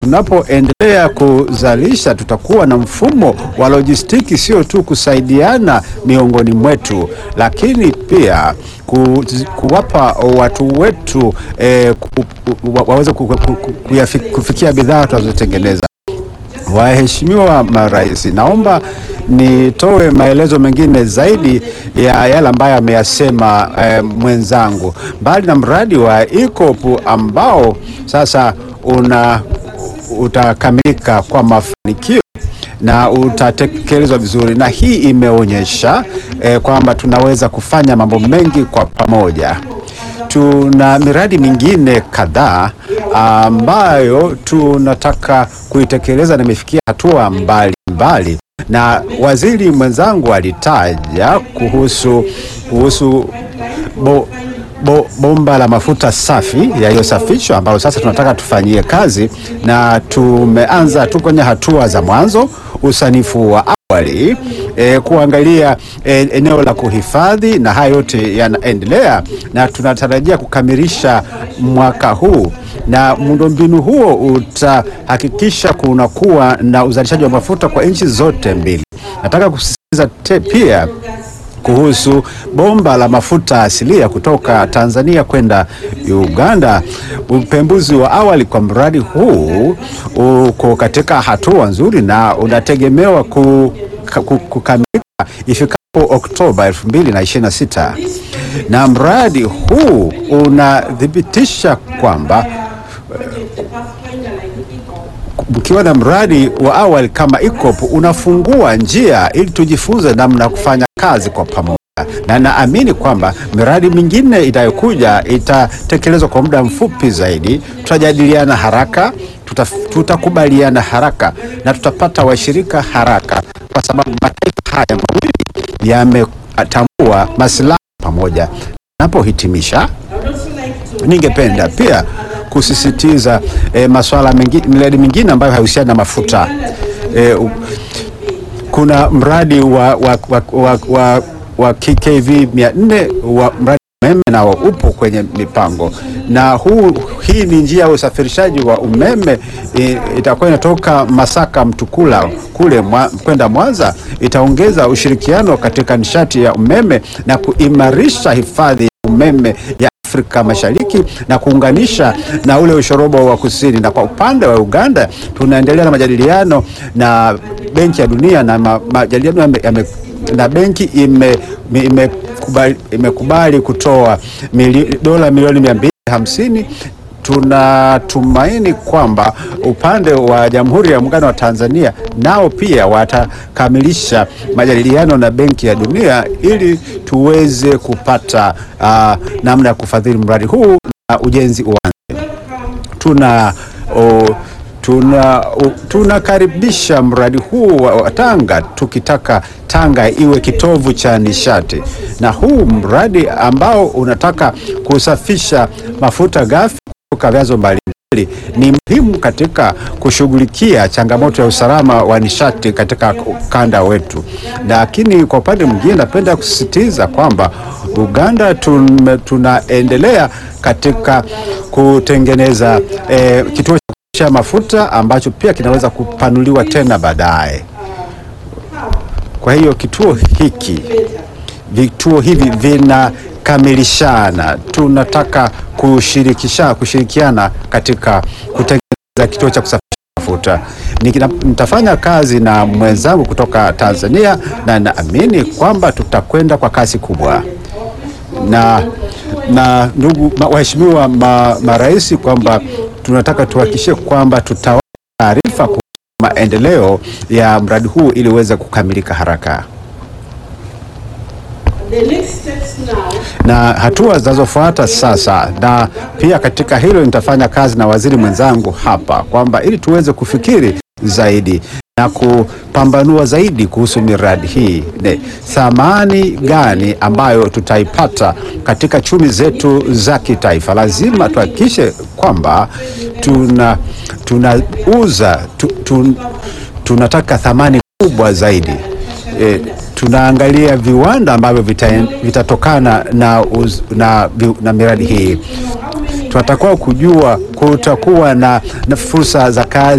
tunapoendelea kuzalisha tutakuwa na mfumo wa lojistiki, sio tu kusaidiana miongoni mwetu, lakini pia ku, kuwapa watu wetu eh, ku, ku, waweze ku, ku, ku, kuyafi- kufikia bidhaa tunazotengeneza. Waheshimiwa marais, naomba nitoe maelezo mengine zaidi ya yale ambayo ameyasema eh, mwenzangu. Mbali na mradi wa EACOP ambao sasa una utakamilika kwa mafanikio na utatekelezwa vizuri, na hii imeonyesha eh, kwamba tunaweza kufanya mambo mengi kwa pamoja. Tuna miradi mingine kadhaa ambayo tunataka kuitekeleza na imefikia hatua mbali mbali, na waziri mwenzangu alitaja kuhusu kuhusu bo, bo, bomba la mafuta safi yaliyosafishwa ambalo sasa tunataka tufanyie kazi, na tumeanza tu kwenye hatua za mwanzo usanifu wa awali e, kuangalia e, eneo la kuhifadhi na haya yote yanaendelea, na tunatarajia kukamilisha mwaka huu, na muundombinu huo utahakikisha kunakuwa na uzalishaji wa mafuta kwa nchi zote mbili. Nataka kusisitiza te- pia kuhusu bomba la mafuta asilia kutoka Tanzania kwenda Uganda. Upembuzi wa awali kwa mradi huu uko katika hatua nzuri na unategemewa ku, ku, kukamilika ifikapo Oktoba 2026 na mradi huu unathibitisha kwamba mkiwa na mradi wa awali kama EACOP unafungua njia ili tujifunze namna ya kufanya kazi kwa pamoja, na naamini kwamba miradi mingine itayokuja itatekelezwa kwa muda mfupi zaidi. Tutajadiliana haraka, tuta, tutakubaliana haraka na tutapata washirika haraka, kwa sababu mataifa haya mawili yametambua maslahi pamoja. Napohitimisha, ningependa pia kusisitiza eh, masuala mengine, miradi mingine ambayo hahusiani na mafuta eh, u- kuna mradi wa, wa, wa, wa, wa, wa KKV 400 wa mradi wa umeme nao upo kwenye mipango na huu, hii ni njia ya usafirishaji wa umeme e, itakuwa inatoka Masaka Mtukula kule mwa, kwenda Mwanza. Itaongeza ushirikiano katika nishati ya umeme na kuimarisha hifadhi ya umeme ya Afrika Mashariki na kuunganisha na ule ushorobo wa kusini. Na kwa upande wa Uganda tunaendelea na majadiliano na Benki ya Dunia na ma, majadiliano yame, yame, na benki ime, imekubali, imekubali kutoa mili, dola milioni mia mbili hamsini. Tunatumaini kwamba upande wa Jamhuri ya Muungano wa Tanzania nao pia watakamilisha majadiliano na Benki ya Dunia ili tuweze kupata uh, namna ya kufadhili mradi huu na ujenzi uanze. Tuna o, tuna o, tunakaribisha mradi huu wa wa Tanga tukitaka Tanga iwe kitovu cha nishati, na huu mradi ambao unataka kusafisha mafuta ghafi kutoka vyanzo mbalimbali ni muhimu katika kushughulikia changamoto ya usalama wa nishati katika ukanda wetu. Lakini kwa upande mwingine, napenda kusisitiza kwamba Uganda tume, tunaendelea katika kutengeneza eh, kituo cha mafuta ambacho pia kinaweza kupanuliwa tena baadaye. Kwa hiyo kituo hiki vituo hivi vinakamilishana. Tunataka kushirikisha kushirikiana katika kutengeneza kituo cha kusafirisha mafuta. Nikina- Nitafanya kazi na mwenzangu kutoka Tanzania na naamini kwamba tutakwenda kwa kasi kubwa na na ndugu ma- waheshimiwa ma, marais kwamba tunataka tuhakikishe kwamba tutawapa taarifa kuhusu maendeleo ya mradi huu ili uweze kukamilika haraka. The next steps now na hatua zinazofuata sasa, na pia katika hilo nitafanya kazi na waziri mwenzangu hapa kwamba ili tuweze kufikiri zaidi na kupambanua zaidi kuhusu miradi hii, ne thamani gani ambayo tutaipata katika chumi zetu za kitaifa. Lazima tuhakikishe kwamba tuna tunauza tu, tu, tunataka thamani kubwa zaidi e, tunaangalia viwanda ambavyo vita- vitatokana na, uz- na, vi- na miradi hii. tutakuwa kujua kutakuwa na, na fursa za kazi